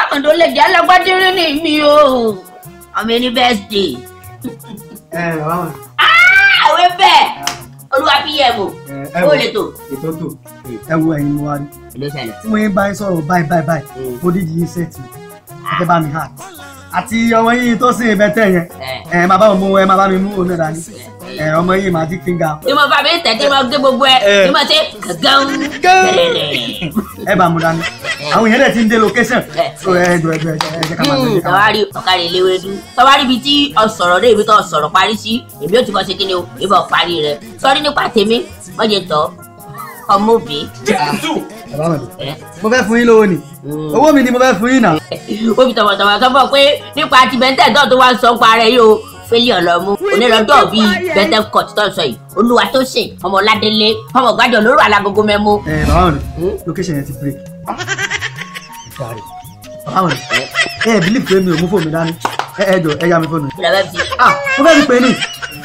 àkàndó lè jẹ́ alágbádẹ́rẹ́ ní mi o ọmọ ẹni bẹ́ẹ̀sì ẹ bàbá wọn. àwọn ẹbẹ̀ olúwa fi yẹ mọ ẹ ó wo lè tó. ètò tó ẹ wo ẹyin mo wá rí ló ṣẹlẹ̀. tí mo yín bá yín sọ̀rọ̀ báyìí báyìí báyìí mo dídì yín sẹ́ẹ̀tì ẹ fẹ́ bá mi hà àti ọmọ yín tó sìn bẹ́tẹ̀ yẹn ẹ ẹ máa bá mi mú ẹ máa bá mi mú òun náà dání ẹ ọmọ yín magic finger tí mo bá mi tẹ̀ tí mo gé gbogbo ẹ Eh. tí mo ṣe gàgán tẹ̀lẹ̀lẹ̀. ẹ bá mu dání àwọn èèyàn dẹ̀ ti ń dé location Eh. so ẹ jọ ẹ jọ ẹ jọ ẹ jẹ́ ká máa lọ ẹ jẹ́ ká máa lọ. tọ́wárí ọ̀kadì léwédú tọ́wárí ibi tí ọ̀sọ̀rọ̀ dé ibi tó ọ̀sọ̀rọ̀ parí sí èmi ò ti kọ́ ṣe kí ni o ìbọn parí rẹ̀ sọ́rí nípa tèmi wọ́n jẹ tọ́ ọmọ òbí. bàbá wọn ẹ. mo fẹ́ fún yín lówó ni owó mi ni mo fẹ́ fún yín náà. ó fi tọ̀wọ̀tọ̀wọ̀ sọ fún ọ pé nípa ti bẹ́ńtẹ̀ tó tó wá ń sọ ń parẹ́ yìí o fẹ́lẹ́ ọ̀lọ́mú onírọ̀dọ́ bíi bẹ́ńtẹ̀ kọ̀tì tó ń sọ yìí olúwa tó sè ọmọ ládélé ọmọ gbàjọ lóru alágogo mẹ́mú. ẹ bàbá wọn location yẹn ti break. Sorry. bàbá wọn ẹ ẹ believe pé mi ò mú fóònù mi dání ẹ ẹ jọ ẹ yá mi fóònù. ìlà bẹ́ẹ̀ fi ah mo fẹ́ fi pè é ní.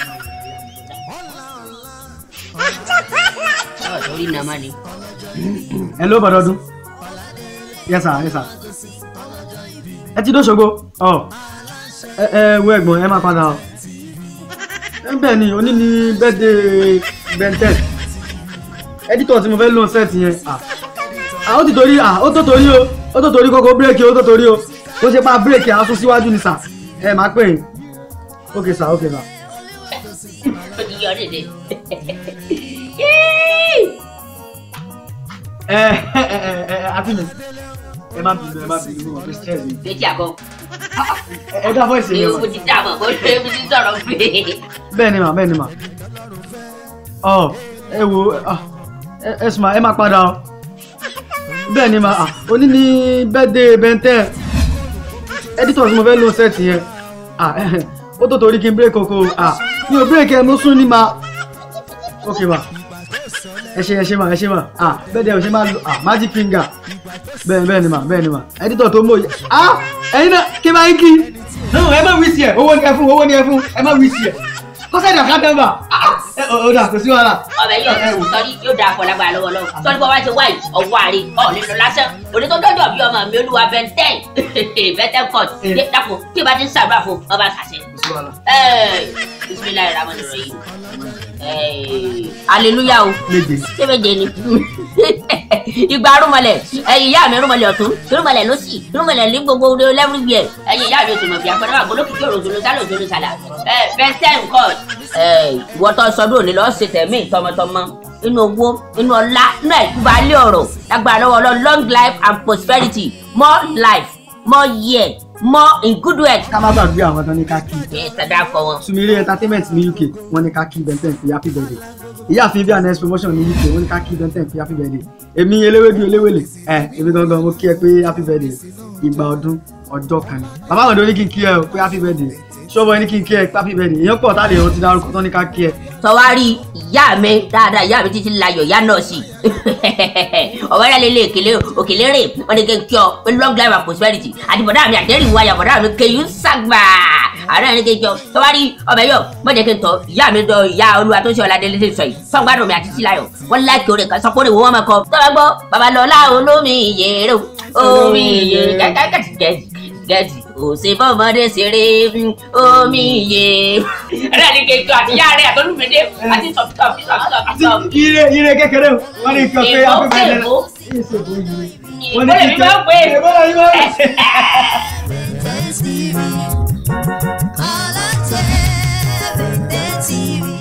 ọ̀ sórí nàmá ni. ẹ ló bọ̀dọ̀ ọdún. yes sir yes sir. ẹ ti dóṣogbo ọ ẹ ẹ wo ẹ̀gbọ́n ẹ máa padà ọ. ẹ bẹ́ẹ̀ ni òní ni birthday benten editor tí mo fẹ́ lò set yẹn ah ah ó ti torí ah ó tó torí o ó tó torí kókó bírèkì ó tó torí o ó ṣe pa bírèkì aṣọ síwájú ni sà ẹ máa pè é ok sir ok sir. ó ti yọ ọ́ dédé. ẹ ẹ ẹ ẹ àti mi ẹ má bínú ẹ má bínú mo fi stress mi méjì àgọ́ ẹ ẹ dá voice ni yẹn mo wá ti dá mọ̀ bó ṣe mo ti sọ̀rọ̀ pé. bẹ́ẹ̀ ni mà bẹ́ẹ̀ ni mà ọ ẹ wo ah, ẹ ẹ sùn mà ẹ má padà ọ bẹ́ẹ̀ ni mà ah, òní ni birthday bẹ́ntẹ́ editor tí mo fẹ́ lò set yẹn ah, ó tó torí kí n break oko ah, mi ò break ẹ mo sún ní ma ok ma ẹ ṣe ẹ ṣe ma ẹ ṣe ma ah, birthday ò ṣe máa lo ah, magic finger bẹ́ẹ̀ bẹ́ẹ̀ ni mà bẹ́ẹ̀ ni mà editor tó mọ̀ yẹ ah, ẹ̀yin náà kí n máa ń kí no ẹ má wí sí ẹ owó ni ẹ fún owó ni ẹ fún ẹ má wí sí ẹ kọ́sẹ́ẹ̀dì ọ̀ká dẹ́mbà ẹ ò dà kò sí wàhálà ọbẹ̀ yóò sọ́rí yóò dáa pọ̀ lágbára lọ́wọ́ lọ́wọ́ sọ́rí bọ́ wá ṣe wáyé ọwọ́ àárẹ̀ ọ̀ nínú lásán òní tó dọ́jọ́ bí ọmọ mi olúwa bẹ́ntẹ́n bẹ́ntẹ́n court Eh. dé dàpọ̀ tí o bá ti ń ṣàdúrà fún ọba ṣàṣẹ. kò sí wàhálà bisimilayi rahman rahim aleluya o méje ṣé méje ni ìgbà arúmọlẹ̀ ẹ̀yin ìyá mi arúmọlẹ̀ ọ̀tún irúmọlẹ̀ lọ́sì irúmọlẹ̀ ní gbogbo lẹ́wùrúgbìẹ̀ ẹ̀yin ìyá mi òtún mọ̀ bí agbọ́dọ̀ wà gbọ́dọ̀ kìkì òròjòló sálò òjòló sálà bẹ́ntẹ́n court ìwọ́tọ̀ sọdún òní lọ́ọ́ ṣe tẹ̀mí tọmọtọmọ inú owó inú ọlá inú àìkúbalẹ̀ ọ̀rọ̀ lágbára lọ́wọ́ lọ long life and prosperity more life more year more in good health. ká má gbàgbé àwọn tán ní ká kí ẹ sàdá kọ wọn. sumire entertainment ní uk wọ́n ní ká kí benten fi happy birthday ìyáàfin bíi anes promotion ní uk wọ́n ní ká kí benten fi happy birthday èmi eléwédú eléwèlè ẹ èmi gangan mo kí ẹ pé happy birthday ìgbà ọdún ọjọ́ kan ni bàbá àwọn ọdún ní kí n kí ẹ o pé happy birthday ṣọ́bọ̀ ní kí n kí ẹ pé happy birthday èèyàn pọ̀ tá a lè rántí dárúkọ tán ní ká kí ẹ sọwárí ìyá mi dáadáa ìyá mi títí láyọ̀ ìyá náà sí ọ̀wẹ́rẹ́ lélẹ̀ òkèlè òkèlè rè wọ́n ní kí n kí ọ pé long life and prosperity àti bọ̀dá mi àtẹ́rì ìwà àyà bọ̀dá mi kéyù sàgbà àárẹ̀ ní kí n kí ọ sọwárí ọbẹ̀ yọ mọ̀jẹ̀ kí n tọ́ ìyá mi dọ̀ ìyá olúwa tó ṣe ọ̀làdé lédè sọ yìí fọ́ngbádùn mi àti síláyọ̀ wọ́n láìkí orin kan sọpọ́ ìwé wọn máa kọ tọ́wọ́ gbọ́ babalọ́lá olómi ìyèrè omi ìyèrè kẹ́kẹ́kẹ́ gẹ̀ẹ́sì òsè fọmọdé ṣeré omi iye. ẹ̀rẹ́ ni kéjọ àti ìyá rẹ̀ àtọ́lùmídé àti sọ̀tọ̀ sọ̀tọ̀ ire ire kékeré o wọ́n ní kí ọ pé Èèbó happy birthday kéèbó. ìṣègùn yìí ìbọn èmi máa ń pè é. ìbọn èmi máa ń pè é. Bẹ́ẹ̀ TV. Kọ́lá tẹ́ bẹ́ẹ̀ TV.